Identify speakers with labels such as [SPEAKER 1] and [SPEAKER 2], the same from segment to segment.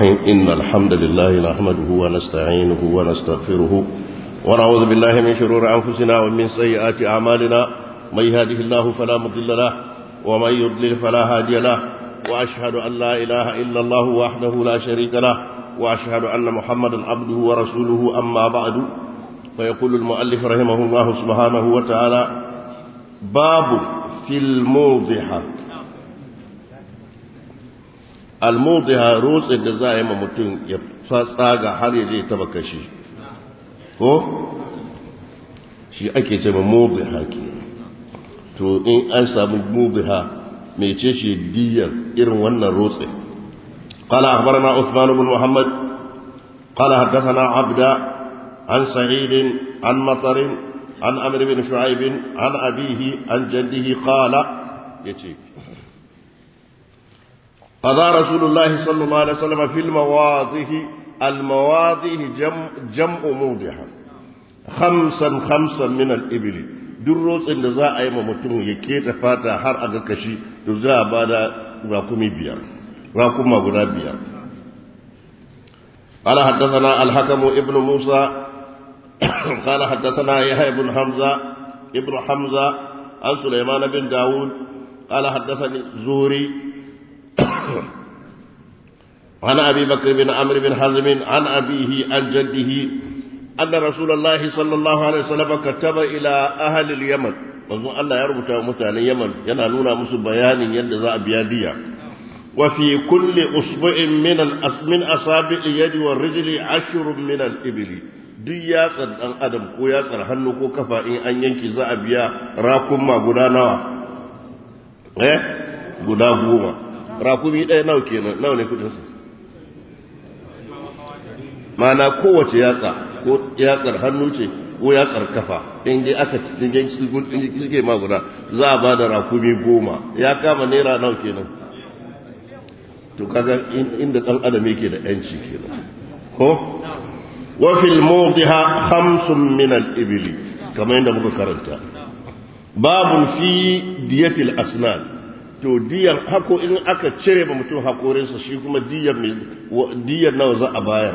[SPEAKER 1] الرحيم إن الحمد لله نحمده ونستعينه ونستغفره ونعوذ بالله من شرور أنفسنا ومن سيئات أعمالنا من يهده الله فلا مضل له ومن يضلل فلا هادي له وأشهد أن لا إله إلا الله وحده لا شريك له وأشهد أن محمدا عبده ورسوله أما بعد فيقول المؤلف رحمه الله سبحانه وتعالى باب في الموضحة الموضحة روس الجزائم متن يفصاغ har yaje taba kashi ko shi ake ce mubiha ke to in an samu mubiha mece shi diyar irin wannan rotse قال أخبرنا عثمان بن محمد قال حدثنا عبد عن سعيد عن مطر عن أمر بن شعيب عن أبيه عن جده قال يتيك قضى رسول الله صلى الله عليه وسلم في المواضح المواضح جمع, جمع موضحة خمسا خمسا من الإبل دروس إن ذا أي ممتون يكيت فاتا هر أغكشي تزا بعد راكمي بيار راكم غدا بيار قال حدثنا الحكم ابن موسى قال حدثنا يحيى بن حمزة ابن حمزة عن سليمان بن داود قال حدثني زوري عن أبي بكر بن عمرو بن حزم عن أبيه عن جده أن رسول الله صلى الله عليه وسلم كتب إلى أهل اليمن manzo Allah ya rubuta wa mutanen Yaman yana nuna musu bayanin yadda za a biya diya wa fi kulli usbu'in min al-asmin asabi'i yadi wa rijli ashrun min al-ibli duk yatsar dan adam ko yatsar hannu ko kafa in an yanki za a biya rakunma guda nawa eh guda goma rakumi ɗaya nawa kenan nawa ne kudin su mana kowace yatsa ko yatsar hannu ce ko yatsar kafa in dai aka cikin suke ma guda za a ba da rakumi goma ya kama naira nawa kenan to kaga inda dan adam yake da yanci kenan ko wa fil mawdiha khamsun min al ibli kamar yadda muka karanta babun fi diyatil asnan to diyar hako in aka cire ba mutum hakorinsa shi kuma diyar diyar nawa za a bayar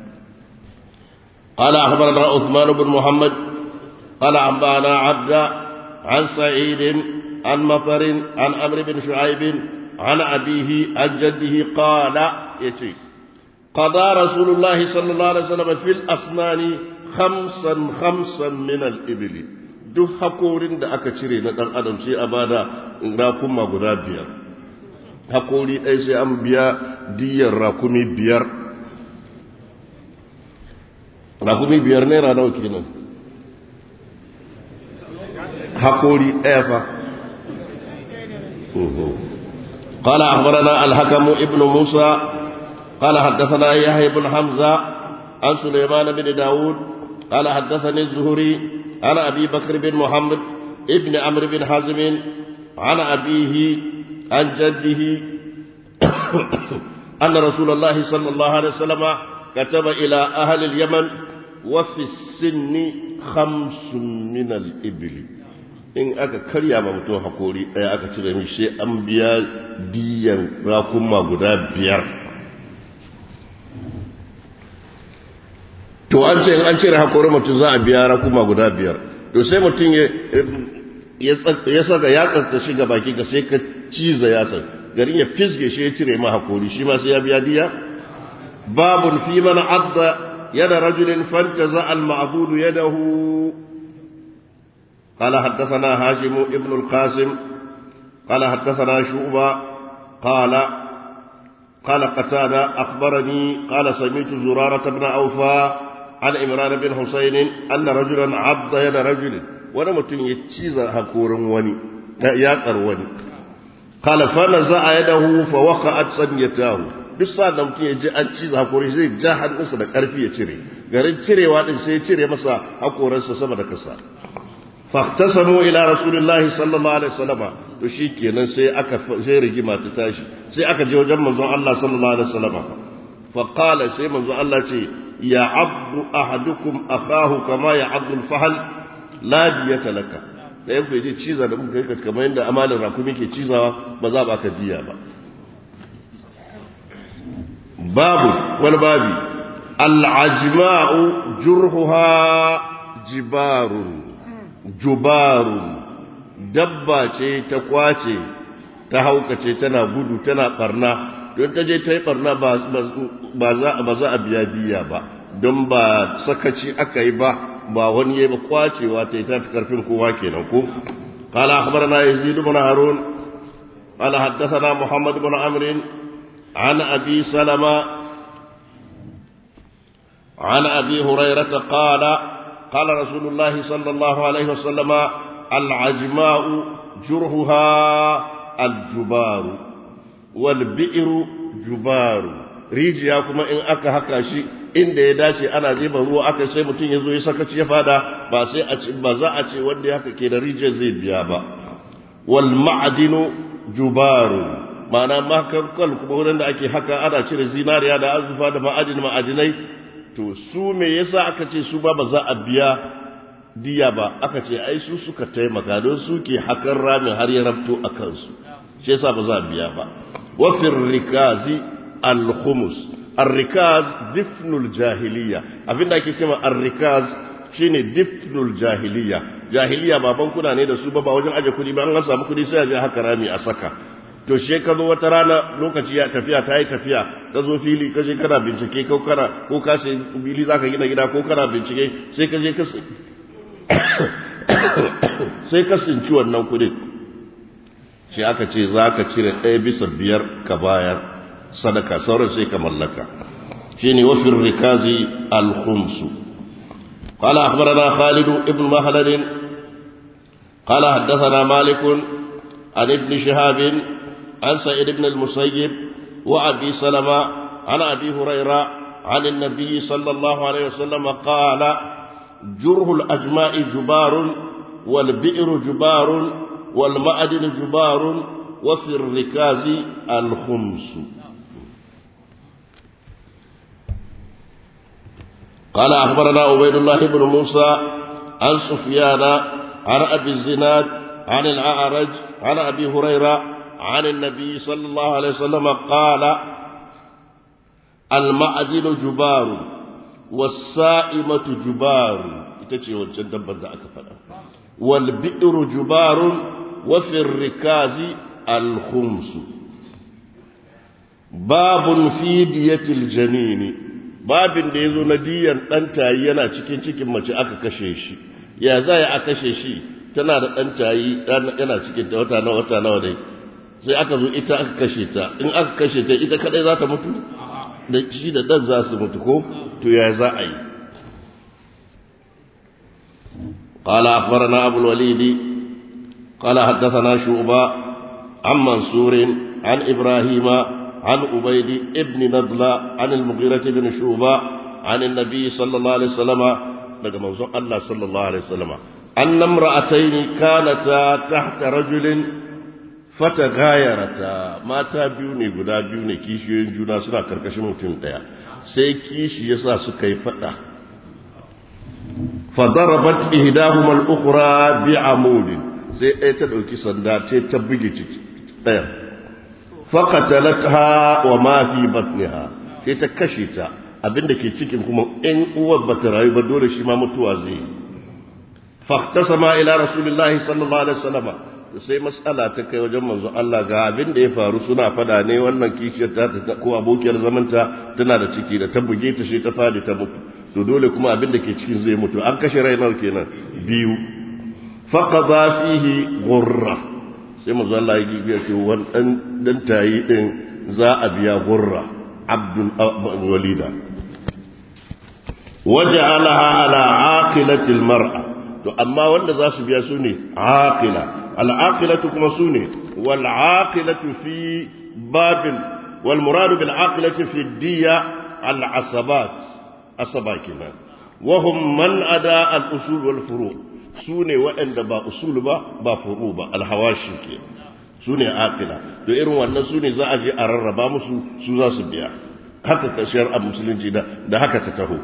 [SPEAKER 1] قال أخبرنا عثمان بن محمد قال أنبأنا عبد عن سعيد عن مطر عن أمر بن شعيب عن أبيه عن جده قال يتي قضى رسول الله صلى الله عليه وسلم في الأسنان خمسا خمسا من الإبل duk hakorin da aka cire na ɗan adam sai a bada rakuma guda biyar hakori ɗaya sai an biya diyar rakumi biyar rakumi biyar naira nawa kenan hakori ɗaya fa قال أخبرنا الحكم ابن موسى قال حدثنا يحيى بن حمزة عن سليمان بن داود قال حدثني الزهري عن أبي بكر بن محمد ابن عمرو بن حزم عن أبيه عن جده أن رسول الله صلى الله عليه وسلم كتب إلى أهل اليمن وفي السن خمس من الإبل in aka karya ma mutum hakori ɗaya aka cire mishi sai an biya diyan rakuma guda biyar to an ce an cire hakorin mutum za a biya rakuma guda biyar to sai mutum ya saka ya tsatsa shi ga baki ka sai ka ciza ya san garin ya fisge shi ya cire ma hakori shi ma sai ya biya diya babun fi man adda yada rajulin fantaza al ma'budu yadahu قال حدثنا هاشم ابن القاسم قال حدثنا شعبة قال قال قتادة أخبرني قال سمعت زرارة بن أوفى عن إمران بن حسين أن رجلا عض يد رجل ونمت يتشيز هكور وني ياقر وني قال فنزع يده فوقعت صنيتاه duk sa da mutum ya ji an ciza hakori zai ja hannunsa da ƙarfi ya cire garin cirewa din sai ya cire masa hakoransa sama da kasa fahtasamu ila rasulillahi sallallahu alaihi wasallama to shikenan sai aka sai rigima ta tashi sai aka je wajen manzon Allah sallallahu alaihi wasallama fa qala sai manzon Allah ce ya abdu ahadukum akahu kama ya abdu al-fahl la diyata laka da yanku yaje ciza da muka kai kamar yadda amalin rakumi ke cizawa ba za ba ka diya ba babu wani babi al'ajma'u jurhuha jibarun jubarun dabba ce ta kwace ta haukace tana gudu tana barna don ta je ta yi barna ba za a biya diya ba don ba sakaci aka yi ba ba wani ya ba kwacewa ta yi ta fi karfin kowa kenan ko قال أخبرنا يزيد بن هارون قال حدثنا محمد بن عمرو عن أبي سلمة عن أبي هريرة قال قال رسول الله صلى الله عليه وسلم العجماء جرهها الجبار والبئر جبار rijiya kuma in aka haka shi inda ya dace ana zuba ruwa aka sai mutum ya zo ya sakaci ya fada ba sai a ce ba za a ce wanda ya haka ke da rijiyar zai biya ba wal ma'adinu jubaru ma'ana makankal kuma wurin da ake haka ana cire zinariya da azufa da ma'adin ma'adinai to su me yasa aka ce su ba ba za a biya diya ba aka ce ai su suka taimaka don su ke hakan ramin har ya rabto a kansu shi yasa ba za a biya ba wafin rikazi al-khumus ar-rikaz difnul jahiliya abinda ake cewa ar-rikaz shine difnul jahiliya jahiliya ba bankuna ne da su ba ba wajen aje kudi ba an samu kudi sai a je haka rami a saka to she ka zo wata rana lokaci ya tafiya ta yi tafiya ka zo fili ka je kana bincike ko kana ko ka sai fili zaka gina gida ko kana bincike sai ka je ka sai ka sinci wannan kudin shi aka ce za ka cire ɗaya bisa biyar ka bayar sadaka sauran sai ka mallaka shi ne wafin rikazi alhumsu قال أخبرنا خالد ابن مهلد قال حدثنا مالك عن ابن شهاب عن سعيد بن المسيب وأبي سلمة عن أبي هريرة عن النبي صلى الله عليه وسلم قال جره الأجماء جبار والبئر جبار والمعدن جبار وفي الركاز الخمس قال أخبرنا عبيد الله بن موسى عن سفيان عن أبي الزناد عن الأعرج عن أبي هريرة عن النبي صلى الله عليه وسلم قال المعدن جبار والسائمة جبار itace wancan dabban da aka faɗa wal bi'ru jubarun wa fi rikazi al khums babun fi diyatil janini babin da yazo na diyan dan tayi yana cikin cikin mace aka kashe shi ya za ya aka kashe shi tana da dan tayi yana cikin ta wata na wata nawa dai sai aka zo ita aka kashe ta in aka kashe ta ita kadai za ta mutu da shi da dan za su mutu ko to ya za a yi قال أخبرنا أبو الوليد قال حدثنا شعبة عن منصور عن إبراهيم عن أبيد ابن نضلة عن المغيرة بن شعبة عن النبي صلى الله عليه وسلم لقد منصور الله صلى الله عليه وسلم أن امرأتين كانتا تحت رجل fatagayarata mata biyu ne guda biyu ne kishiyoyin juna suna karkashin mutum daya sai kishi yasa suka yi fada fadarabat ihdahuma al-ukhra bi'amud sai ɗaya ta dauki sanda ta ta buge ciki ɗaya faqatalatha wa ma fi batniha sai ta kashe ta abinda ke cikin kuma in uwar bata rayu ba dole shi ma mutuwa zai yi fahtasama ila rasulillahi sallallahu alaihi wasallam sai matsala ta kai wajen manzo Allah ga abin da ya faru suna fada ne wannan kishiyar ta ko abokiyar zamanta tana da ciki da ta buge ta sai ta fadi ta mutu to dole kuma abin da ke cikin zai mutu an kashe rai nawa kenan biyu faqada fihi gurra sai manzo Allah ya gibiya ce wannan dan tayi din za a biya gurra abdul walida waja'alaha ala aqilati almar'a to amma wanda za su biya su ne aqila العاقلة كما سوني والعاقلة في باب والمراد بالعاقلة في الدية العصبات عصباكنا وهم من أداء الأصول والفروع سوني وإن با أصول با با فروع با الحواشي كي سوني عاقلة to irin wannan su ne za a je a rarraba musu su za su biya haka ka shari'ar musulunci da da haka ta taho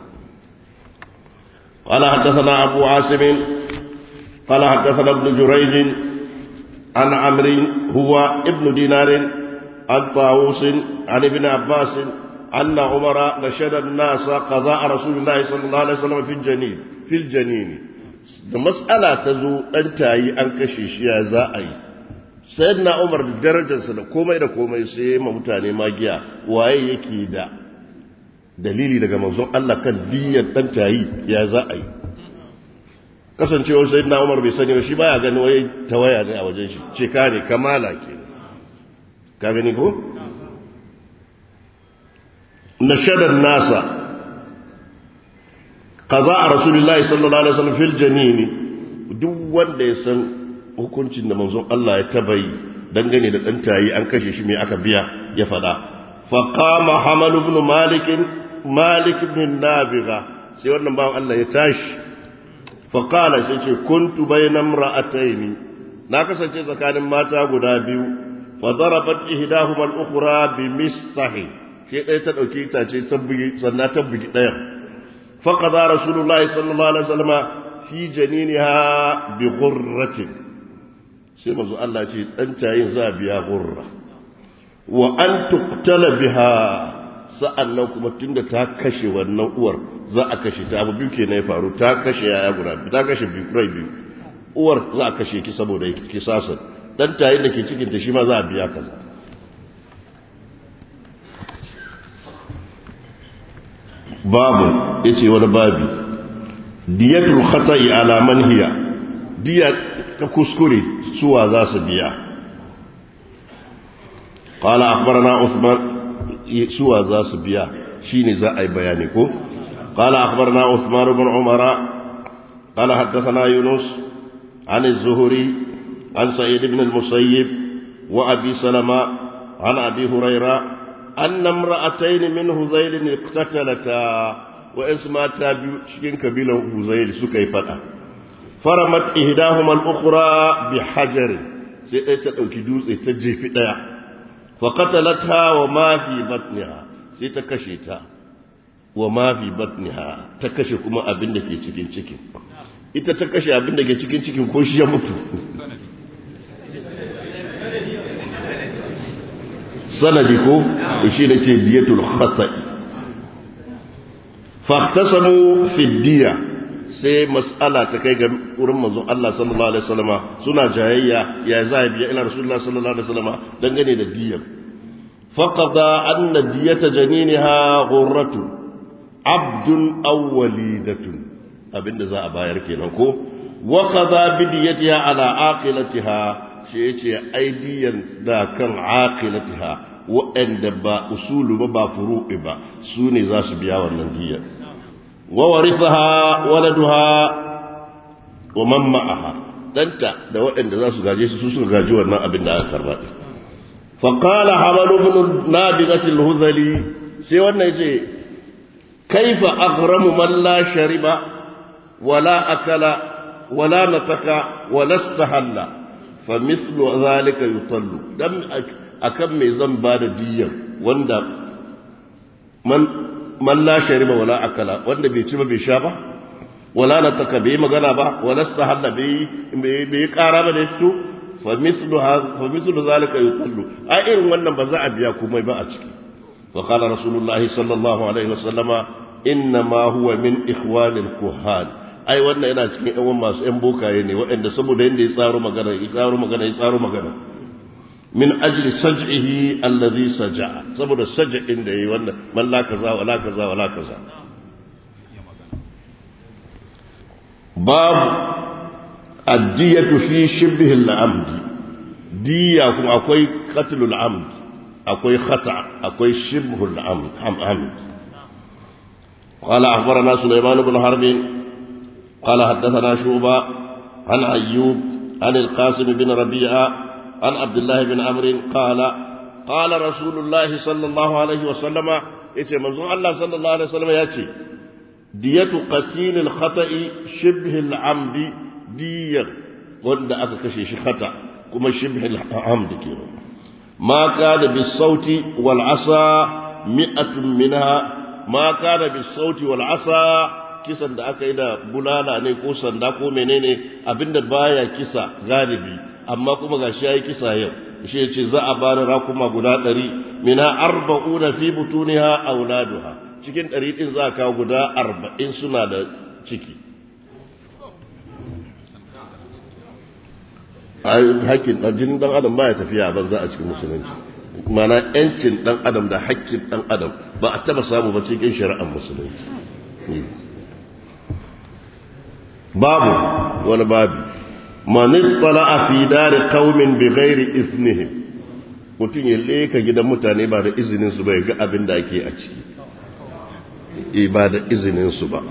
[SPEAKER 1] قال حدثنا أبو عاصم قال حدثنا ابن جريج عن عمرو هو ابن دينار عن طاووس عن ابن عباس أن عمر نشد الناس قضاء رسول الله صلى الله عليه وسلم في الجنين في الجنين da mas'ala ta zo ɗan tayi an kashe shi ya za a yi sai na umar da darajarsa da komai da komai sai ma mutane magiya waye yake da dalili daga manzon Allah kan diyyar ɗan tayi ya za a yi kasancewar sai na umar bai sani ba shi baya gani waye tawaya ne a wajen shi ce ka ne kamala ke ka gani ko nashadar nasa قضاء رسول الله صلى الله عليه وسلم في الجنين duk wanda ya san hukuncin da manzon Allah ya tabayi dangane da dan tayi an kashe shi me aka biya ya fada fa qama hamal ibn malik malik ibn nabiga sai wannan bawan Allah ya tashi fa qala sai ce kuntu bayna imra'atayn na kasance tsakanin mata guda biyu fa darabat ihdahuma al-ukhra bi mistahi sai ɗaya ta dauki itace ta bugi sannan ta bugi ɗayan فقضى رسول الله صلى الله عليه وسلم في جنينها بغرة سيما زو الله يقول أنت ينزا بها غرة وأن تقتل بها sa'annan kuma tunda ta kashe wannan uwar za a kashe ta abu biyu kenan ya faru ta kashe yaya guda ta kashe biyu rai biyu uwar za a kashe ki saboda kisasan dan tayin da ke cikin ta shi ma za a biya kaza babu yace wani babi diyatul khata'i ala man hiya diya ta kuskure suwa za su biya qala akhbarana usman suwa za su biya shine za a yi bayani ko qala akhbarana usman ibn umara qala haddathana yunus عن الزهري عن سعيد بن المسيب وأبي سلمة عن أبي هريرة أن امرأتين من هذيل اقتتلتا وإنس ما تابعوا شكين كبيلة هذيل سكي فتا فرمت إهداهما الأخرى بحجر سيئة كدوس تجي في فقتلتها وما في بطنها سيتكشيتا وما في بطنها تكشي كما أبن دكي cikin cikin ita ta kashe abin da ke cikin cikin ko shi ya mutu sanadi ko shi da ce diyatul khata'i fahtasamu fi diya sai mas'ala ta kai ga wurin manzon Allah sallallahu alaihi wasallama suna jayayya ya za a biya ila rasulullah sallallahu alaihi wasallama dangane da diyar faqada anna diyata janiniha ghurratu abdun aw walidatun abinda za a bayar kenan ko wa qada bi diyatiha ala aqilatiha shi yace aidiyan da kan aqilatiha waɗanda ba usulu ba ba furu'i ba su ne za su biya wannan diyar wa warithaha waladuha wa man ma'aha danta da waɗanda za su gaje su su suka gaji wannan abin da aka karba fa qala hamal ibn nabigati al-huzali sai wannan yace kaifa aghramu man la shariba wala akala wala nataka wala istahalla fa mithlu zalika yutallu dan akan me zan ba da diyyar wanda man man la shariba wala akala wanda bai ci ba bai sha ba wala na taka bai magana ba wala sahalla bai bai kara ba da fito fa mislu fa mislu zalika yutallu a irin wannan ba za a biya komai ba a ciki wa qala rasulullah sallallahu alaihi wasallama inna ma huwa min ikhwanil kuhan ai wannan yana cikin yan masu yan bokaye ne waɗanda saboda yanda ya tsaro magana ya tsaro magana ya tsaro magana min ajli saj'ihi allazi saja'a saboda saj'in da yayi wannan man la kaza wala kaza wala kaza bab addiyatu fi shibhi al-amd diya kuma akwai qatlul amd akwai khata akwai shibhu al-amd amd قال أخبرنا سليمان بن حرب قال حدثنا شوبة عن أيوب عن القاسم بن ربيعة عن عبد الله بن عمرو قال قال رسول الله صلى الله عليه وسلم yace manzon Allah sallallahu alaihi wasallam yace diyatu qatil al-khata' shibh al-amd diyar wanda aka kashe shi khata kuma shibh al-amd kenan ma kana bis sauti wal asa mi'atun minha ma kana bis sauti wal asa kisan da aka yi da bulala ne ko sanda ko menene abinda baya kisa galibi amma kuma ga shi ya yi kisa yau shi ya ce za a bani rakuma guda ɗari mina arba'una fi butuniha auladuha cikin ɗari ɗin za a kawo guda arba'in suna da ciki hakkin ɗan jinin ɗan adam baya tafiya ban za a cikin musulunci mana yancin ɗan adam da hakkin ɗan adam ba a taba samu ba cikin shari'ar musulunci babu wani babu man a fi dari qaumin bi ghairi iznihim mutum ya leka gidan mutane ba da izinin su bai ga abin da ake a ciki ba da izinin su ba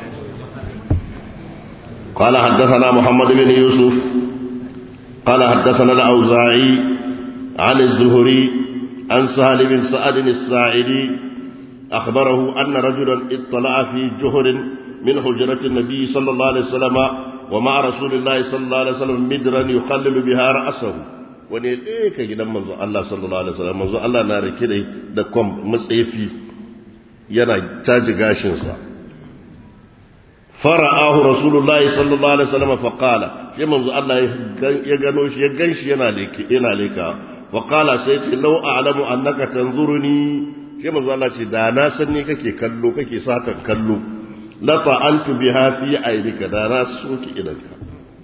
[SPEAKER 1] قال حدثنا محمد بن يوسف قال حدثنا الأوزاعي عن الزهري عن سهل بن سعد الساعدي أخبره أن رجلا اطلع في جهر من حجرة النبي صلى الله عليه وسلم ومع رسول الله صلى الله عليه وسلم مدرا يقلل بها رأسه wani ɗaya ka gidan manzo Allah sallallahu alaihi wasallam manzo Allah na rike da kwam matsefi yana caji gashinsa fara'ahu rasulullahi sallallahu alaihi wasallam fa qala shi manzo Allah ya gano shi ya ganshi yana leke yana leka wa qala sai ce law a'lamu annaka tanzuruni shi manzo Allah ce da na san ni kake kallo kake satan kallo la ta'antu biha fi aynika da na soki idanka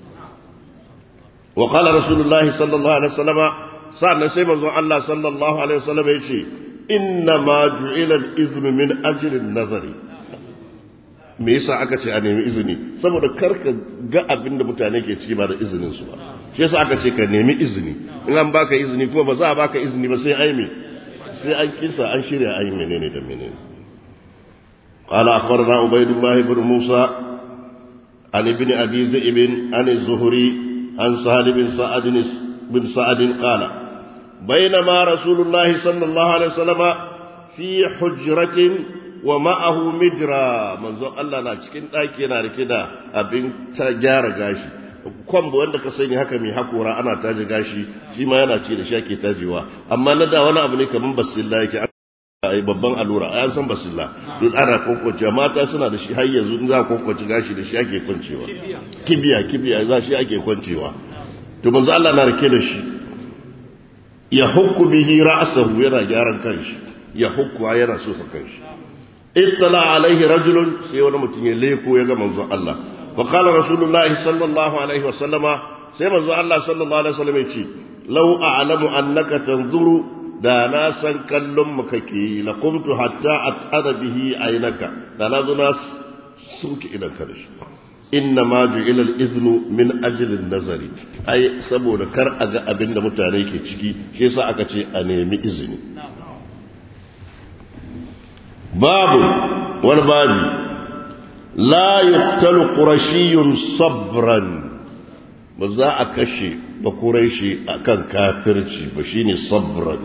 [SPEAKER 1] wa qala rasulullahi sallallahu alaihi wasallam sa'an sai manzo Allah sallallahu alaihi wasallam ya ce inna ma ju'ila al-iznu min ajli an-nazari me yasa aka ce a nemi izini saboda karka ga abin da mutane ke ciki ba da izinin su ba shi yasa aka ce ka nemi izini in an baka izini kuma ba za a baka izini ba sai ai me sai an kisa an shirya ai menene da menene قال أخبرنا عبيد الله بن موسى عن ابن أبي ذئب عن الزهري عن سهل بن سعد بن سعد قال بينما رسول الله صلى الله عليه وسلم في حجرة wa ma'ahu midra manzo Allah na cikin ɗaki yana rike da abin ta gyara gashi kwamba wanda ka sani haka mai hakora ana taji gashi shi ma yana ci da shi ake tajewa amma na da wani abu ne kamar basilla yake ai babban allura an san basilla duk ana kwankwacewa mata suna da shi har yanzu in za a kwankwace gashi da shi ake kwancewa kibiya kibiya za shi ake kwancewa to manzo Allah na rike da shi ya hukku bihi ra'sahu yana gyaran kanshi ya hukku yana so sa kanshi اطلع عليه رجل سيونا متين ليكو يغا منزو الله فقال رسول الله صلى الله عليه وسلم سي منزو الله صلى الله عليه وسلم يتي لو أعلم أنك تنظر da na san kallon mu kake la qumtu hatta at'ada bihi aynaka da na zo na suke idan ka dashi inna ma ju'ila al-iznu min ajli an-nazari ai saboda kar a ga abin da mutane ke ciki shi yasa aka ce a nemi izini babu wani babi la yuqtalu qurashiyun sabran ba za a kashe ba quraishi akan kafirci ba shine sabran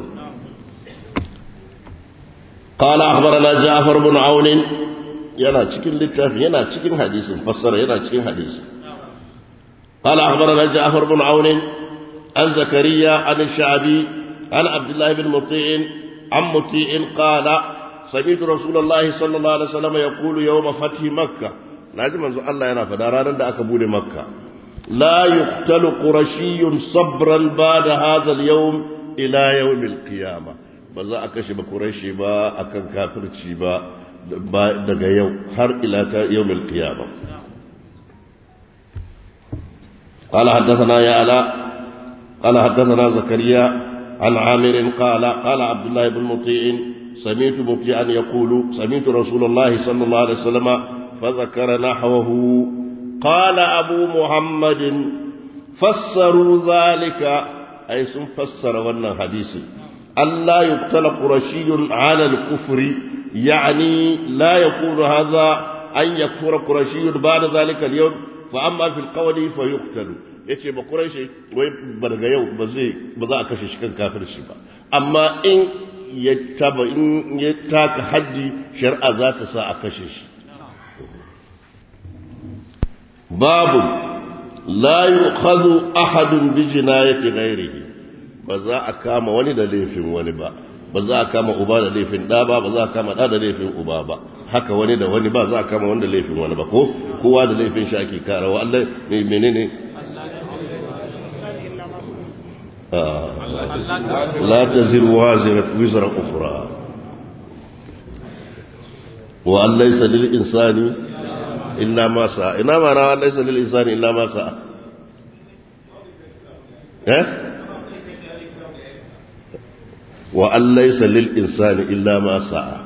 [SPEAKER 1] قال أخبرنا جعفر بن عون yana cikin littafin yana cikin hadisin fassara yana cikin hadisi قال أخبرنا جعفر بن عون عن زكريا عن الشعبي عن عبد الله بن مطيع عن مطيع قال سمعت رسول الله صلى الله عليه وسلم يقول يوم فتح مكة لازم أن الله ينا فدارانا دا أكبول مكة لا يقتل قرشي صبرا بعد هذا اليوم إلى يوم القيامة بزا أكشف قريشي با أكن كافر با daga yau har ila ta yawmil qiyamah قال حدثنا يا علاء قال حدثنا زكريا عن عامر قال قال عبد الله بن مطيع سمعت مطيعا يقول سمعت رسول الله صلى الله عليه وسلم فذكر نحوه قال أبو محمد فسروا ذلك أي سن فسر ون حديث ألا يقتل قرشي على الكفر يعني لا يكون هذا أن يكفر قرشي بعد ذلك اليوم فأما في القول فيقتل yace ba Quraishi wai ba daga yau ba zai ba za a kashe shi kan kafirci ba amma in ya taba in ya taka haddi shar'a za ta sa a kashe shi babu la yu'khadhu ahadun bi jinayati ghairihi ba za a kama wani da laifin wani ba ba za a kama uba da laifin ɗa ba ba za a kama ɗa da laifin uba ba haka wani da wani ba za a kama wani da laifin wani ba ko kowa da laifin shi ake kara wa Allah ne menene la taziru wazirat wizra ukhra wa an laysa lil insani illa ma sa'a ina ma rawa laysa lil insani illa ma sa'a eh wa an laysa lil insani illa ma sa'a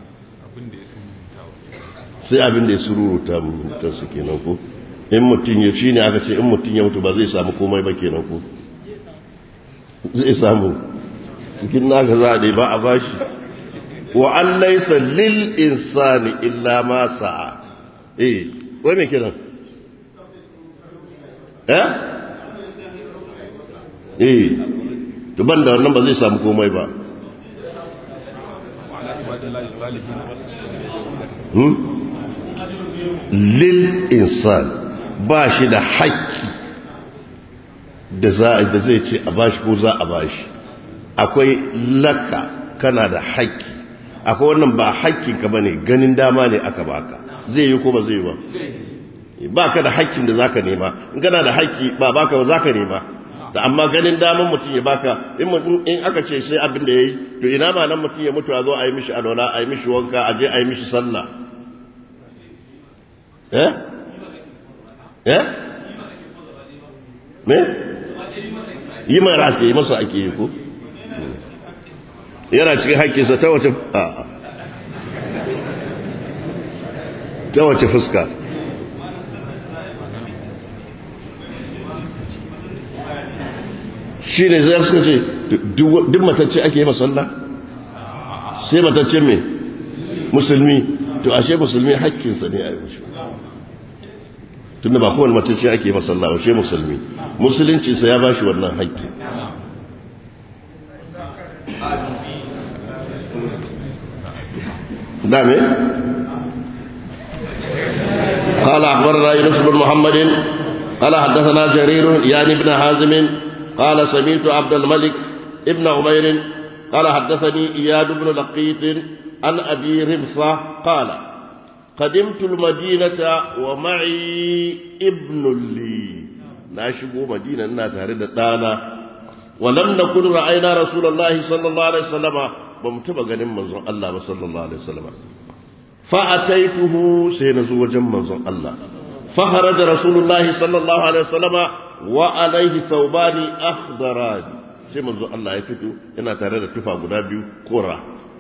[SPEAKER 1] sai abin da ya sururuta mutansu kenan ko in mutum ya shi ne aka ce in mutum ya mutu ba zai samu komai ba kenan ko zai samu cikin naka za a dai ba a bashi wa an laisa lil insani illa ma sa'a eh wai me kiran eh eh to ban da wannan ba zai samu komai ba hmm? lil insan ba shi da haƙƙi da zai ce a bashi ko za a bashi akwai laka kana da haƙƙi akwai wannan ba haƙƙinka ba ne ganin dama ne aka baka zai yi ko ba zai ba ba ka da haƙƙin da za ka nema in kana da haƙƙi ba baka ba za ka nema da amma ganin daman mutum ya baka in aka ce sai abin da ya yi to ina ma nan mutum ya mutu a zo a yi mishi alwala a yi mishi wanka a je a yi mishi sallah eh eh me yi mara ake yi masa ake yi ko yana cikin haƙƙinsa ta wace ta wace fuska shi ne zai suka ce duk matacce ake yi masalla sai matacce mai musulmi to ashe musulmi haƙƙinsa ne a yi mashi tunda ba kowane matacce ake yi masalla ashe musulmi musuluncinsa ya ba shi wannan haƙƙi دامي قال أخبرنا يونس بن محمد قال حدثنا جرير يعني ابن حازم قال سمعت عبد الملك ابن عمير قال حدثني إياد بن لقيط عن أبي رمصة قال قدمت المدينة ومعي ابن لي ناشبو مدينة ناتهرد دانا ولم نكن رأينا رسول الله صلى الله عليه وسلم ba mu taba ganin manzon Allah ba sallallahu alaihi wasallam fa ataituhu sai na zo wajen manzon Allah fa haraja rasulullahi sallallahu alaihi wasallama wa alaihi thawbani akhdaran sai manzon Allah ya fito yana tare da tufa guda biyu kora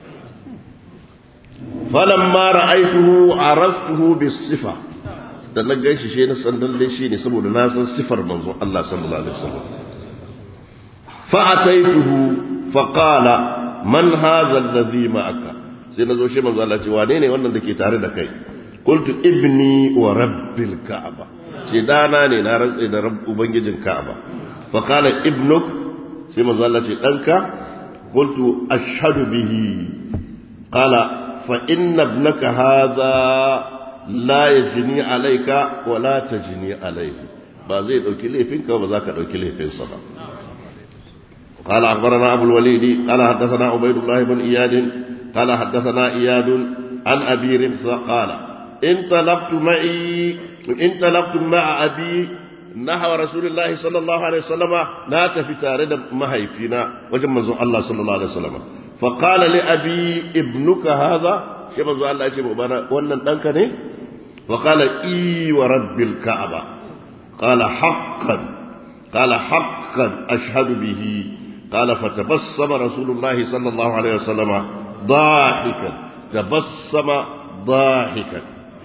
[SPEAKER 1] falamma ra'aituhu araftuhu bis-sifa da na ganshi shi na san dalle shi ne saboda na san sifar manzon Allah sallallahu alaihi wasallam fa ataituhu fa qala man hadha alladhi ma'aka sai nazo shi manzo Allah ce wane ne wannan dake tare da kai qultu ibni wa rabbil ka'aba ce dana ne na rantsa da rabb ubangijin ka'aba fa qala ibnuk sai manzo Allah ce danka qultu ashhadu bihi qala fa inna ibnaka hadha la yajni alayka wa la tajni alayhi ba zai dauki laifinka ba za ka dauki laifinsa ba قال أخبرنا أبو الوليد قال حدثنا عبيد الله بن إياد قال حدثنا إياد عن أبي رمسة قال انطلقت معي انطلقت مع أبي نحو رسول الله صلى الله عليه وسلم لا تفتارد مهي فينا وجمع الله صلى الله عليه وسلم فقال لأبي ابنك هذا شيء منذ الله يشبه بنا وانا دنكني فقال إي ورب الكعبة قال حقا قال حقا أشهد به قال فتبسم رسول الله صلى الله عليه وسلم ضاحكا تبسم ضاحكا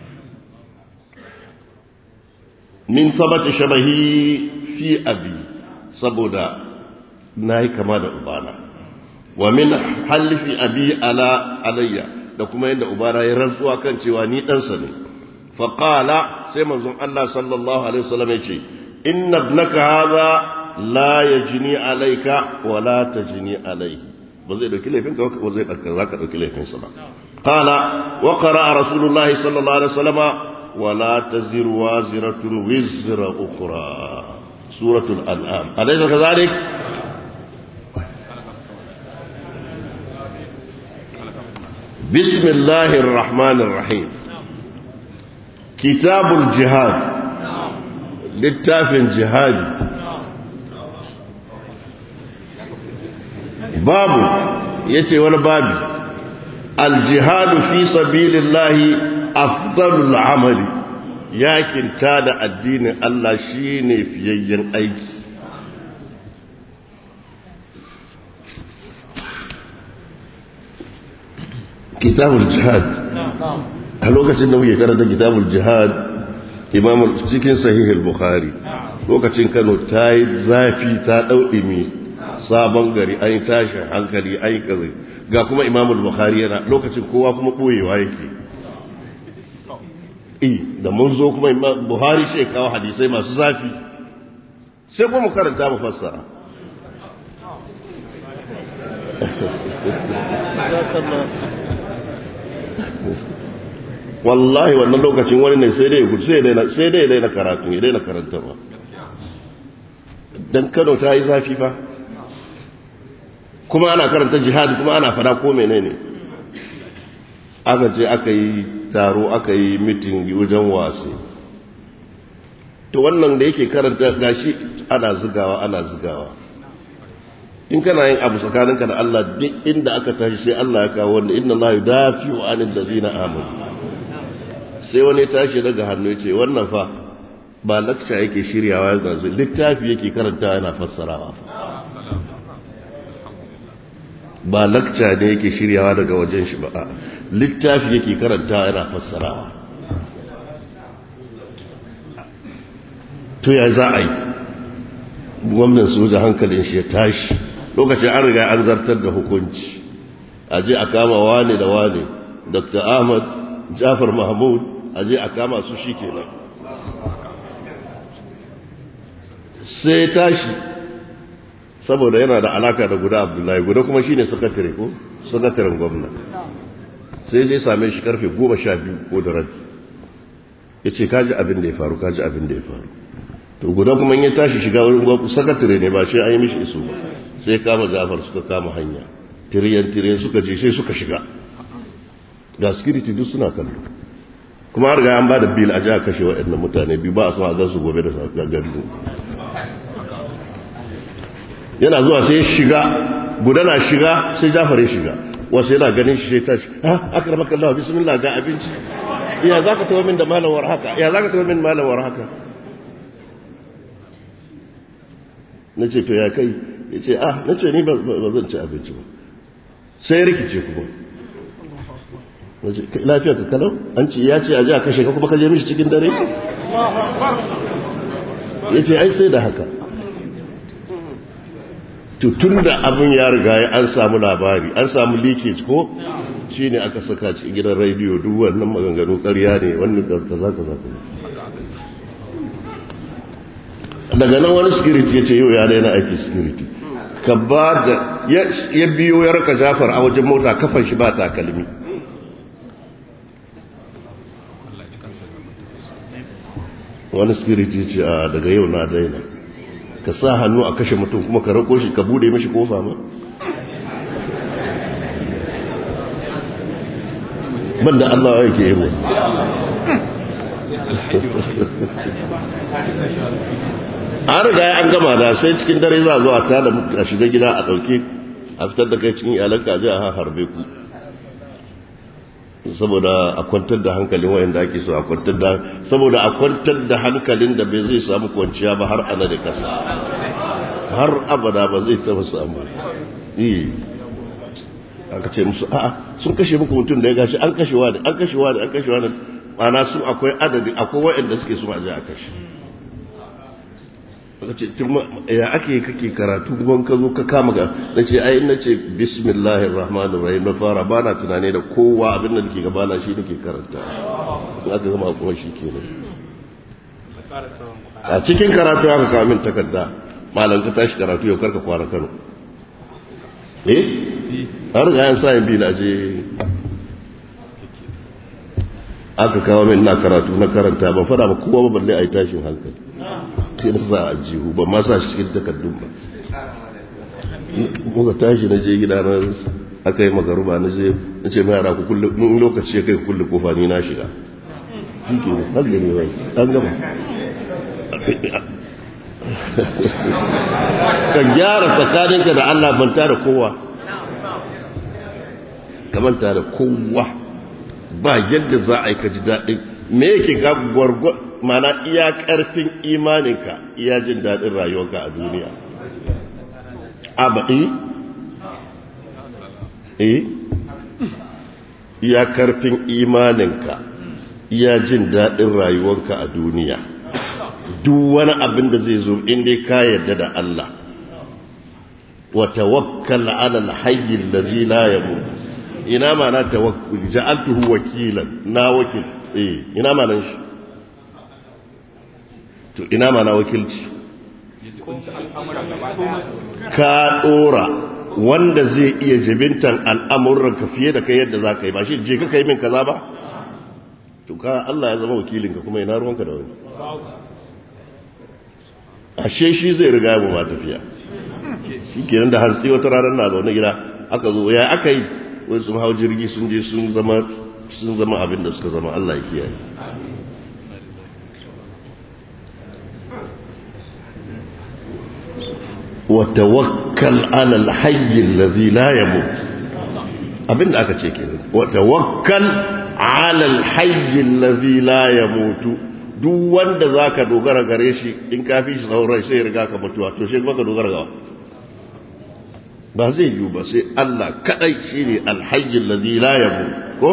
[SPEAKER 1] من ثبت شبهي في أبي صبودا ناي كما أبانا ومن حلف أبي على علي لكما عند أبانا يرزوا كان شواني أنسني فقال سيما الله صلى الله عليه وسلم يقول إن ابنك هذا la ya jini alaika wa la ta jini alaihi ba zai dauki laifinka ba zai ɗauka za ka ɗauki laifinsa ba kala wa qara rasulullahi sallallahu alaihi wasallama wa la taziru waziratun wizra ukhra suratul an'am alaysa kadhalik بسم الله الرحمن الرحيم كتاب الجهاد للتاف جهادي babu yace wani babi aljihadu fi sabilillahi afdalul amali yakin da addinin Allah shine fiyayyen aiki kitabul jihad a lokacin da muke karanta kitabul jihad imam cikin sahih al-bukhari lokacin Kano ta yi zafi ta daudimi sabon gari an yi tashin hankali an yi kaza ga kuma imam al-bukhari yana lokacin kowa kuma boyewa yake eh da mun zo kuma imam buhari shi kawo hadisai masu zafi sai kuma mu karanta mu fassara wallahi wannan lokacin wani ne sai dai gudu sai dai daina karatu ya daina karantarwa don kano ta yi zafi fa kuma ana karanta jihadi kuma ana fada ko menene aka ce aka yi taro aka yi mitin wajen wasi to wannan da yake karanta gashi ana zigawa ana zigawa in kana yin abu tsakaninka da Allah duk inda aka tashi sai Allah ya kawo wanda inna Allah yudafi wa anil ladina amanu sai wani tashi daga hannu ce wannan fa ba lakca yake shiryawa yanzu littafi yake karanta yana fassarawa ba lakca ne yake shiryawa daga wajen shi ba littafi yake karanta yana fassarawa to ya za a yi gwamnan soja hankalin shi ya tashi lokacin an riga an zartar da hukunci a je a kama wane da wane dr ahmad jafar mahmud a je a kama su shi kenan sai tashi saboda yana da alaka da guda abdullahi guda kuma shine sakatare ko sakataren gwamna sai je same shi karfe goma sha biyu ko da rabi ya ce kaji abin da ya faru kaji abin da ya faru to guda kuma ya tashi shiga wurin gwamna sakatare ne ba shi an yi mishi iso ba sai kama jafar suka kama hanya tiriyan tiriyan suka je sai suka shiga ga security duk suna kallo kuma har ga an ba da bil a jiha kashe waɗannan mutane biyu ba a sama zan su gobe da gagari yana zuwa sai shiga gudana shiga sai jafar ya shiga wasu yana ganin shi sai tashi ha aka rama kallawa bismillah ga abinci ya za ka tawo min da malawar haka ya za ka tawo min malawar haka na ce to ya kai ya ce ah na ce ni ba zan ci abinci ba sai rikice kuma lafiya ka kalau an ce ya ce a ji a kashe ka kuma ka je mishi cikin dare ya ce ai sai da haka tun da abin ya riga ya an samu labari an samu leakage ko shi ne aka saka ci gidan rediyo duk wannan maganganu karya ne wannan kaza kaza daga nan wani security ya ce yau ya daina aiki security ka ba da ya biyo ya raka jafar a wajen mota kafan shi ba takalmi wani security ce a daga yau na daina ka sa hannu a kashe mutum kuma ka rako shi ka bude mashi kofa ma banda Allah yake yi mu an riga an gama da sai cikin dare za a zo a tada a shiga gida a ɗauke a fitar da kai cikin iyalanka a je a harbe ku saboda a kwantar da hankalin wayanda ake so a kwantar da saboda a kwantar da hankalin da bai zai samu kwanciya ba har ana da kasa har abada ba zai taba samu eh aka ce musu a'a sun kashe muku mutum da ya gashi an kashe wani an kashe wani an kashe wani ana su akwai adadi akwai wayanda suke so a je a kashe aka ce ya ake kake karatu kuma ka zo ka kama ga na ce ai na ce bismillahir rahmanir rahim na fara ba na tunane da kowa abin da nake gabana shi nake karanta in aka gama kuma shi kenan a cikin karatu aka kawo min takarda malam ka tashi karatu yau karka kwana kano eh har ga yan sa bi na je aka kawo min na karatu na karanta ban fada ba kowa ba balle a yi tashin hankali sai na sa a jihu ban ma sa shi cikin takardun ba muka tashi na je gida na aka yi magaruba na je na ce mai yara ku kulle in lokaci ya kai ku kulle kofa ni na shiga shi ke ne har gani bai an gama ka gyara tsakaninka da Allah banta da kowa kamanta da kowa ba yadda za a yi ka ji daɗin me yake ga gwargwa mana iya ƙarfin imaninka iya jin daɗin rayuwarka a duniya abaɗi eh iya ƙarfin imaninka iya jin daɗin rayuwarka a duniya duk wani abin da zai zo inda ka yarda da Allah wa tawakkal ala al-hayy alladhi la yamut ina ma na tawakkul ja'altuhu wakilan na wakil eh ina ma nan shi to ina ma na wakilci ka dora wanda zai iya jibintan al'amuran ka fiye da kai yadda za ka yi ba shi je ka kai min kaza ba to ka Allah ya zama wakilinka kuma ina ruwanka da wani ashe shi zai riga mu ma tafiya shi kenan da hantsi wata ranar na zaune gida aka zo ya aka yi wai sun hau jirgi sun je sun zama sun zama abin da suka zama Allah ya kiyaye wa tawakkal ala al-hayy alladhi la yamut abin da aka ce kenan wa tawakkal ala al-hayy alladhi la yamutu duk wanda za ka dogara gare shi in ka fi shi sauran sai riga ka mutuwa to shi kuma ka dogara gawa ba zai yiwu ba sai Allah kadai shi ne alhayyin lazi la yabu ko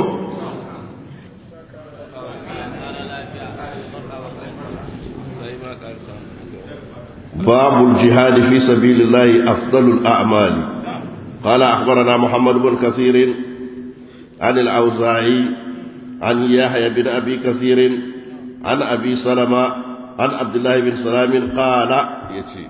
[SPEAKER 1] باب الجهاد في سبيل الله أفضل الأعمال قال أخبرنا محمد بن كثير عن الأوزاعي عن يحيى بن أبي كثير عن أبي سلمة عن عبد الله بن سلام قال يتي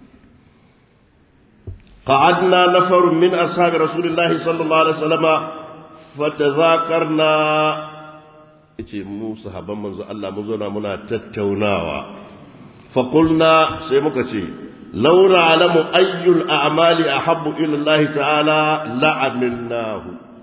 [SPEAKER 1] قعدنا نفر من أصحاب رسول الله صلى الله عليه وسلم فتذاكرنا يتي موسى حبا منذ الله مزونا منا تتوناوا فقلنا سيمكتي لو نعلم أي الأعمال أحب إلى الله تعالى لعملناه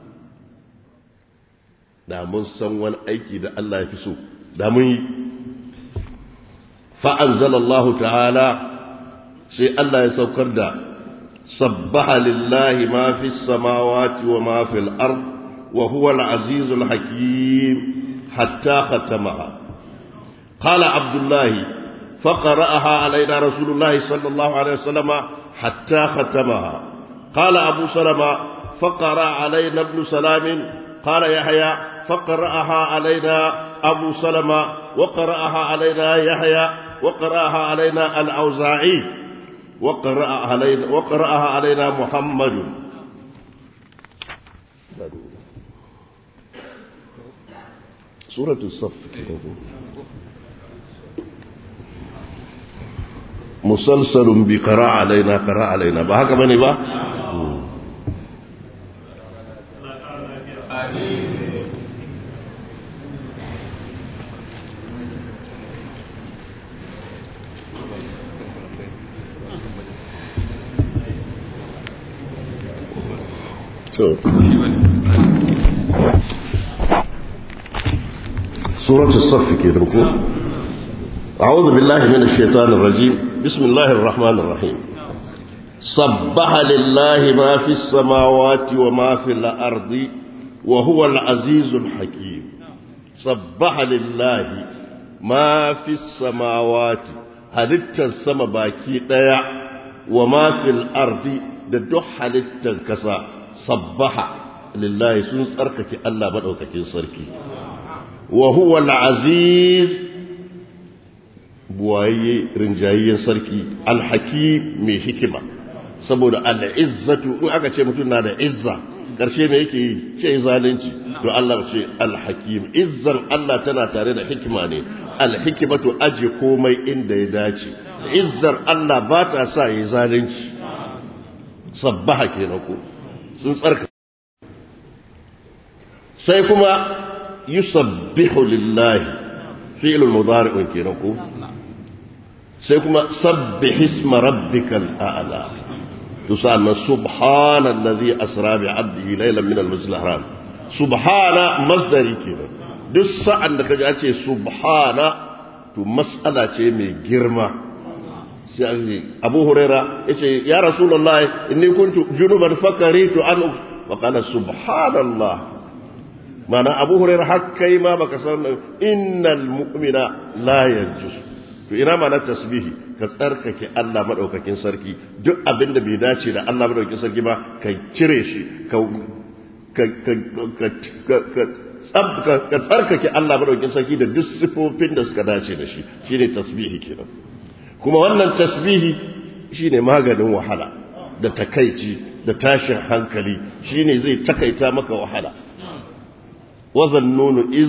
[SPEAKER 1] da mun san wani aiki da Allah ya fi so da mun yi fa'anzalallahu ta'ala sai Allah ya saukar da sabbaha lillahi ma fi samawati wa ma fi al'ard wa huwa al'azizul hakim hatta khatamaha qala abdullahi فقرأها علينا رسول الله صلى الله عليه وسلم حتى ختمها قال أبو سلمة فقرأ علينا ابن سلام قال يحيى فقرأها علينا أبو سلمة وقرأها علينا يحيى وقرأها علينا الأوزاعي وقرأها علينا, وقرأها علينا محمد سورة الصف مسلسل بقراء علينا قراء علينا بهك بني با سورة الصف كده أعوذ بالله من الشيطان الرجيم بسم الله الرحمن الرحيم صبح لله ما في السماوات وما في الأرض وهو العزيز الحكيم صبح لله ما في السماوات halittar sama baki ɗaya wa mafil ardi da duk halittar kasa sabbaha lillahi sun tsarkake Allah maɗaukakin sarki wa huwa al-aziz buwaye rinjayayyen sarki alhaki mai hikima saboda al'izzatu in aka ce mutum na da izza ƙarshe mai yake yi ce zalunci to Allah ce alhakim izzan Allah tana tare da hikima ne alhikimatu aje komai inda ya dace izzar Allah ba ta sa yi zalunci sabbaha kenan ko sun tsarka sai kuma yusabbihu lillahi fi'lul mudari'un kenan ko sai kuma sabbih isma rabbikal a'la to sannan subhanallazi asra bi 'abdihi laylan min al-masjid al-haram subhana masdari kenan duk sa'an da kaji an ce subhana to mas'ala ce mai girma sai Abu Huraira yace ya Rasulullah inni kuntu junuban fakaritu an wa qala subhanallah mana abu hurairah har kai ma baka san innal mu'mina la yanjus to ina ma na tasbihi ka tsarkake Allah madaukakin sarki duk abin da bai dace da Allah madaukakin sarki ba ka cire shi ka ka tsarkake Allah madaukakin sarki da duk sifofin da suka dace da shi shine tasbihi kenan kuma wannan tasbihi shine maganin wahala da takaici da tashin hankali shine zai takaita maka wahala وظنون إذ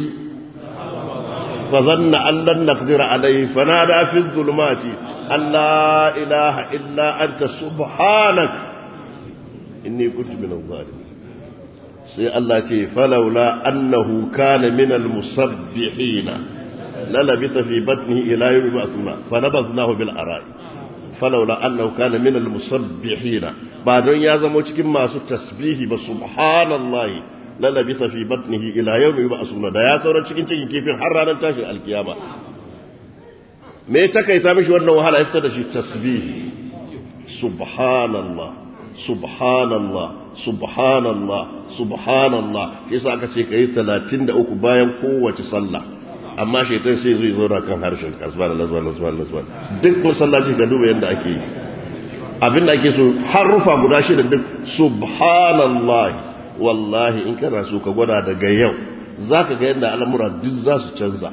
[SPEAKER 1] فظن أن لن نقدر عليه فنادى في الظلمات أن لا إله إلا أنت سبحانك إني كنت من الظالمين سي الله تي فلولا أنه كان من المسبحين للبث في بطنه إلى يوم يبعثون فنبذناه بالأراء فلولا أنه كان من المسبحين بعد أن يزموا cikin masu tasbihi ba subhanallahi lalabisa fi batnihi ila yawmi yub'asuna da ya sauran cikin cikin kifin har ranar tashin alkiyama me ya takaita mishi wannan wahala ya fitar da shi tasbihi subhanallah subhanallah subhanallah subhanallah shi yasa aka ce kai 33 bayan kowace sallah amma shaitan sai zai zauna kan harshen kasba da lazwa lazwa lazwa duk masallaci ga duba yanda ake yi abin da ake so harufa guda shida duk subhanallah wallahi in kana so ka gwada daga yau za ka ga yadda al'amura duk za su canza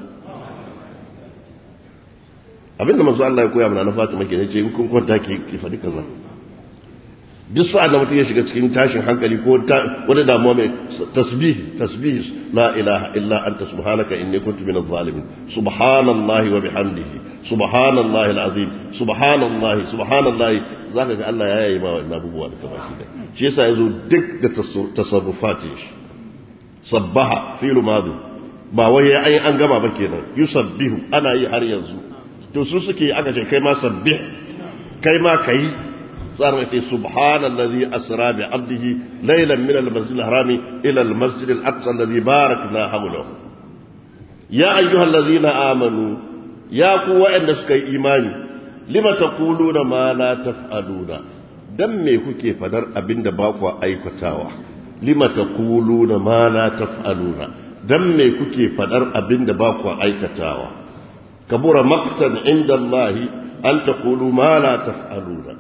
[SPEAKER 1] abinda masu Allah ya koya mana na fatima ke ne ce in kun kwanta ke faɗi kaza duk sa'ad da mutum ya shiga cikin tashin hankali ko wani damuwa mai tasbih tasbih la ilaha illa anta subhanaka inni kuntu minaz zalimin subhanallahi wa bihamdihi subhanallahi alazim subhanallahi subhanallahi zaka ga Allah ya yi ma wannan abubuwa da baki da shi yasa yazo duk da tasarrufati shi sabbaha fi'lu madi ba wai ya ai an gama ba kenan yusabbihu ana yi har yanzu to su suke aka ce kai ma sabbih kai ma kai صار في سبحان الذي أسرى بعبده ليلا من المسجد الحرام إلى المسجد الأقصى الذي باركنا حوله يا أيها الذين آمنوا يا قوة أن سكي إيماني لما تقولون ما لا تفعلون dan me kuke fadar abin da ba ku aikatawa lima taquluna ma la taf'aluna dan me kuke fadar abin da ba ku aikatawa kabura maqtan inda Allah an taqulu ma la taf'aluna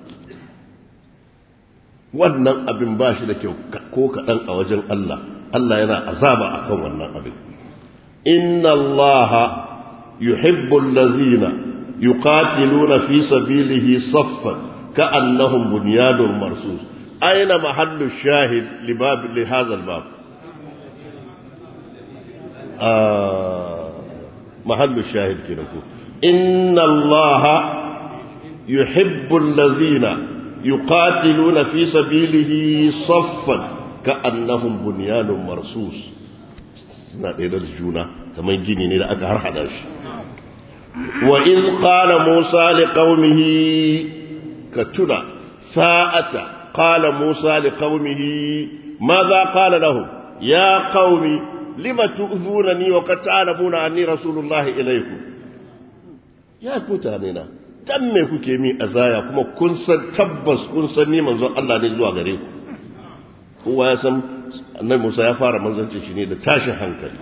[SPEAKER 1] wannan abin ba shi da kyau ko kaɗan a wajen Allah Allah yana azaba a kan wannan abin inna Allah yuhibbu allazina yuqatiluna fi sabilihi saffan ka'annahum bunyanun marsus aina mahallu shahid li bab li hadha al-bab mahallu shahid kenan ko inna Allah yuhibbu allazina يقاتلون في سبيله صفا كأنهم بنيان مرصوص na ɗaya da juna kamar gini ne da aka har hada shi wa in qala musa li qaumihi ka tuna sa'ata qala musa li qaumihi madha qala lahum ya qaumi lima tu'zunani wa qad ta'lamuna anni rasulullahi ilaykum ya mutane na dan me kuke min azaya kuma kun san tabbas kun san ni manzon Allah ne zuwa gare ku kowa ya san annabi Musa ya fara manzancin shi ne da tashin hankali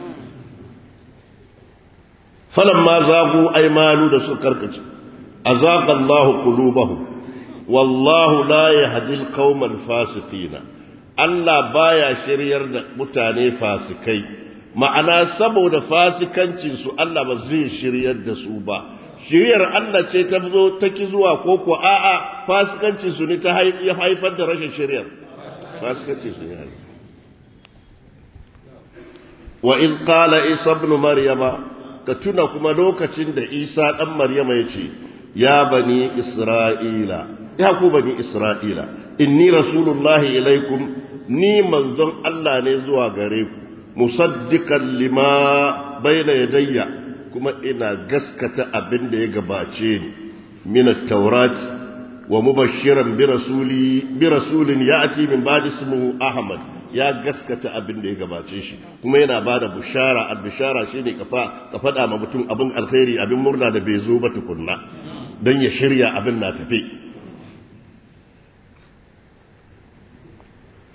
[SPEAKER 1] falamma zagu aymanu da su karkace azaqa Allah qulubahum wallahu la yahdi al-qawma al-fasiqina Allah baya shiryar da mutane fasikai ma'ana saboda fasikancin su Allah ba zai shiryar da su ba shiriyar Allah ce ta zo ta ki zuwa ko ko a'a fasikanci su ne ta ya haifar da rashin shiriyar fasikanci su ne wa in qala isa ibn maryama ka tuna kuma lokacin da isa dan maryama yace ya bani isra'ila ya ku bani isra'ila inni rasulullahi ilaikum ni manzon Allah ne zuwa gare ku musaddiqan lima bayna yadayya kuma ina gaskata abin da ya gabace ni min at-taurat wa mubashiran bi rasuli bi rasulin ya'ti min ba'di ismihi ahmad ya gaskata abin da ya gabace shi kuma yana bada bushara al-bishara shine kafa ka fada ma mutum abin alkhairi abin murna da bai zo ba tukunna dan ya shirya abin na tafi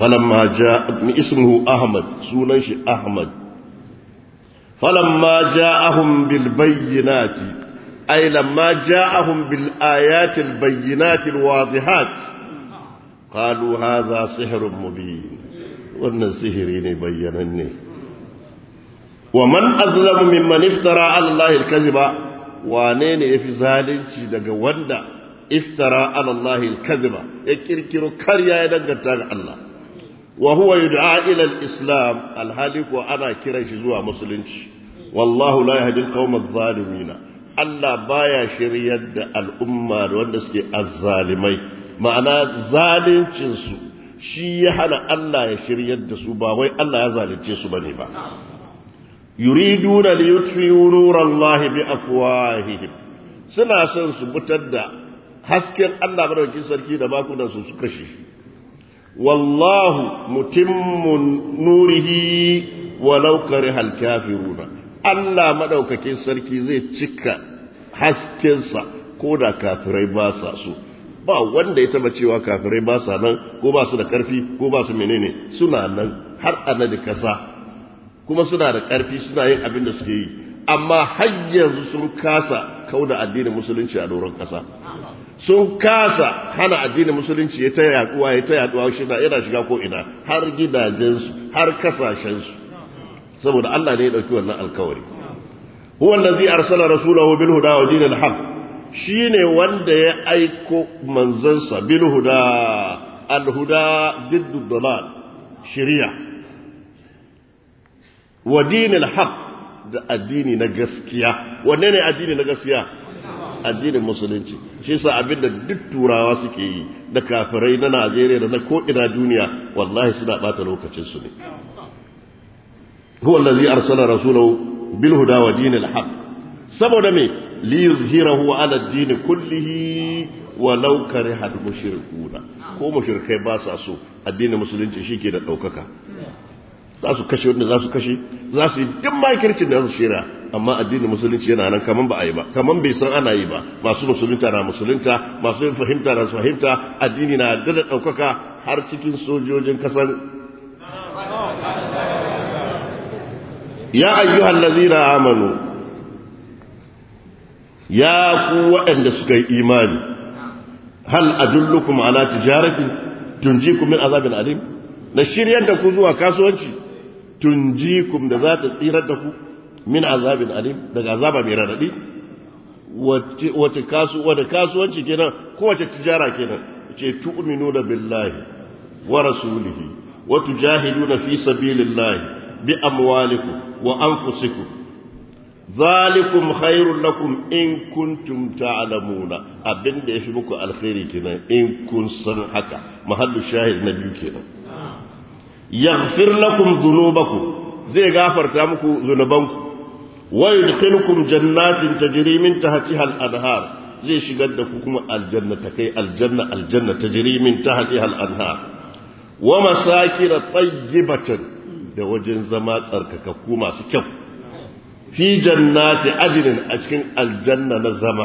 [SPEAKER 1] falamma jaa ismuhu ahmad sunan shi ahmad falamma ja'ahum bil bayyinati ay lamma ja'ahum bil ayati al bayyinati al wadihat qalu hadha sihrun mubin wannan sihiri ne bayyananne wa man azlamu mimman iftara ala allahi al kadhiba wane ne yafi zalunci daga wanda iftara ala allahi al kadhiba ya kirkiro karya ya danganta ga Allah wa huwa yud'a ila al-islam alhalik wa ana kiran shi zuwa musulunci wallahu la yahdi al-qawma adh-dhalimin Allah baya shiryar da al'umma da wanda suke azzalimai ma'ana zalincin su shi ya hana Allah ya shiryar da su ba wai Allah ya zalunce su bane ba yuriduna li yutfi'u nurallahi bi afwahihim suna son su butar da hasken Allah madaukakin sarki da bakunan su su kashe shi wallahu mutimmun nurihi walau karihal kafiruna Allah madaukakin sarki zai cika haskensa ko da kafirai ba sa so ba wanda ya taba cewa kafirai ba sa nan ko ba su da karfi ko ba su menene suna nan har ana da kasa kuma suna da karfi suna yin abin da suke yi amma har yanzu sun kasa kauda addinin musulunci a doron kasa sun kasa hana addinin musulunci ya ta yaduwa ya ta yaduwa shi yana shiga ko ina har gidajensu har kasashensu saboda Allah ne ya dauki wannan alkawari huwa allazi arsala rasulahu bil huda wa dinil haqq shine wanda ya aiko manzansa bil huda al huda diddu dalal shari'a wa dinil haqq da addini na gaskiya wanne ne addini na gaskiya addinin musulunci shi yasa abinda duk turawa suke yi da kafirai na Najeriya da na ko ina duniya wallahi suna bata lokacin su ne huwa allazi arsala rasulahu bil huda wa dinil haqq saboda me li yuzhirahu ala ad-din kullihi walau kariha al-mushrikuna ko mushrikai ba sa so addinin musulunci shike da daukaka za su kashe wanda za su kashe za su yi duk makircin da za su shira amma addinin musulunci yana nan kaman ba a yi ba kaman bai san ana yi ba masu musulunta na musulunta masu yin fahimta na su fahimta addini na da ɗaukaka har cikin sojojin kasan ya ayyuhal ladzina amanu ya ku waɗanda suka yi imani hal adullukum ala tijaratin tunjikum min azabin alim na shiryar da ku zuwa kasuwanci tunjikum da za ta tsirar da ku min azabin alim daga azaba mai radadi wace kasu wanda kasuwanci kenan ko wace tijara kenan ce tu'minuna billahi wa rasulihi wa tujahiduna fi sabilillahi bi amwalikum wa anfusikum zalikum khairul lakum in kuntum ta'lamuna abinda yafi muku alkhairi kenan in kun san haka mahallu shahid na biyu kenan yaghfir lakum dhunubakum zai gafarta muku zunubanku wa yudkhilukum jannatin tajri min tahtiha al-anhar zai shigar da ku kuma aljanna ta kai aljanna aljanna tajri min tahtiha al-anhar wa masakin tayyibatan da wajen zama tsarkakakku masu kyau fi jannati ajrin a cikin aljanna na zama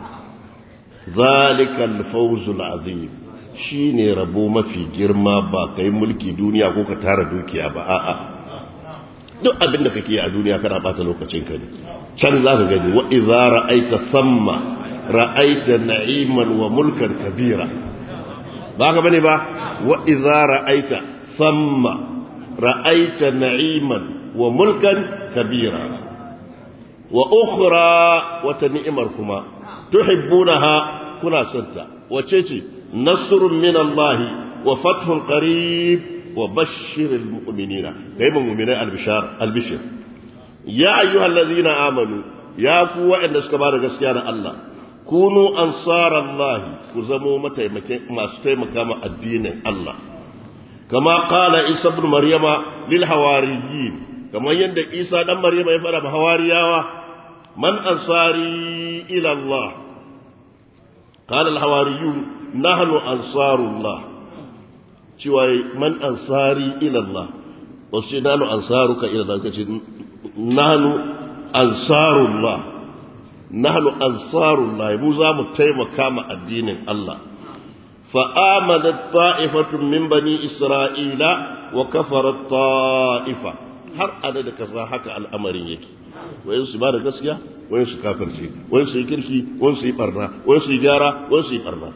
[SPEAKER 1] zalikal fawzul azim shi ne rabo mafi girma ba ka yi mulki duniya ko ka tara dukiya ba a'a duk abin da kake a duniya kana bata lokacin ka ne can za ka gani wa idza ra'aita samma ra'aita na'iman wa mulkan kabira ba ka bane ba wa idza ra'aita samma ra'aita na'iman wa mulkan kabira wa ukhra wata ni'imar kuma tuhibbunaha kuna santa wace ce نصر من الله وفتح قريب وبشر المؤمنين كيف المؤمنين البشار البشر يا أيها الذين آمنوا يا قوة إن سكبار قسيان الله كونوا أنصار الله كزموا متى ما ستيم كما الدين الله كما قال عيسى بن مريم للحواريين كما يند عيسى بن مريم يفعل بحواريا من أنصاري إلى الله قال الحواريون نحن أنصار الله شوي من أنصاري إلى الله وشي نحن أنصارك إلى الله نحن أنصار الله نحن أنصار الله موزا متيم كما الدين الله فآمنت طائفة من بني إسرائيل وكفرت طائفة har ana da kasa haka al'amarin yake wayan su ba da gaskiya wayan su kafirce wayan su yi kirki wayan su yi barna wayan su yi gyara wayan su yi barna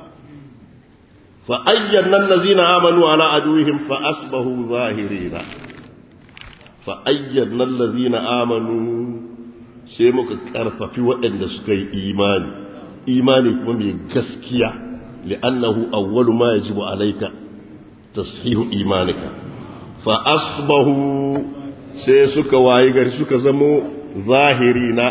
[SPEAKER 1] fa ayyana allazina amanu ala aduwihim fa asbahu zahirina fa ayyana allazina amanu sai muka karfafi waɗanda suka yi imani imani kuma mai gaskiya li'annahu awwalu ma yajibu alayka tashihu imanika fa asbahu sai suka wayi gari suka zamo zahirina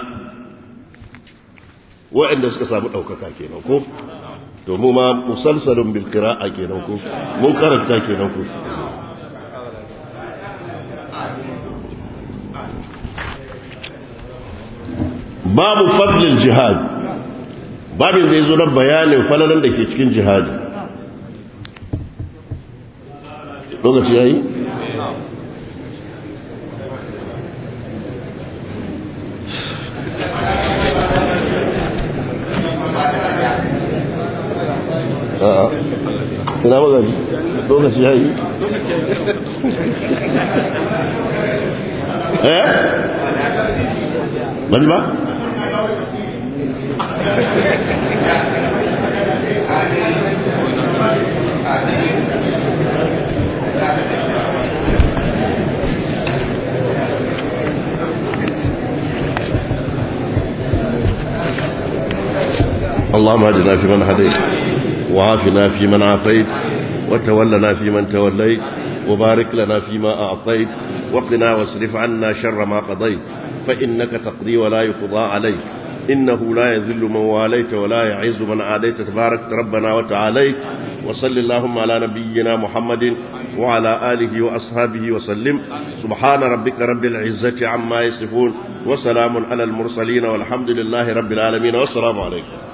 [SPEAKER 1] waɗanda suka samu ɗaukaka kenan ko to mu ma musalsalun bil qira'a kenan ko mun karanta kenan ko babu fadlil jihad babin zai zo na bayanin falalan da ke cikin jihadi lokaci yayi a'a ina magani lokaci yayi eh bani ba اللهم اهدنا فيمن هديت وعافنا فيمن عافيت وتولنا فيمن توليت وبارك لنا فيما أعطيت وقنا واصرف عنا شر ما قضيت فإنك تقضي ولا يقضى عليك إنه لا يذل من واليت ولا يعز من عاديت تبارك ربنا وتعاليت وصل اللهم على نبينا محمد وعلى آله وأصحابه وسلم سبحان ربك رب العزة عما يصفون وسلام على المرسلين والحمد لله رب العالمين والسلام عليكم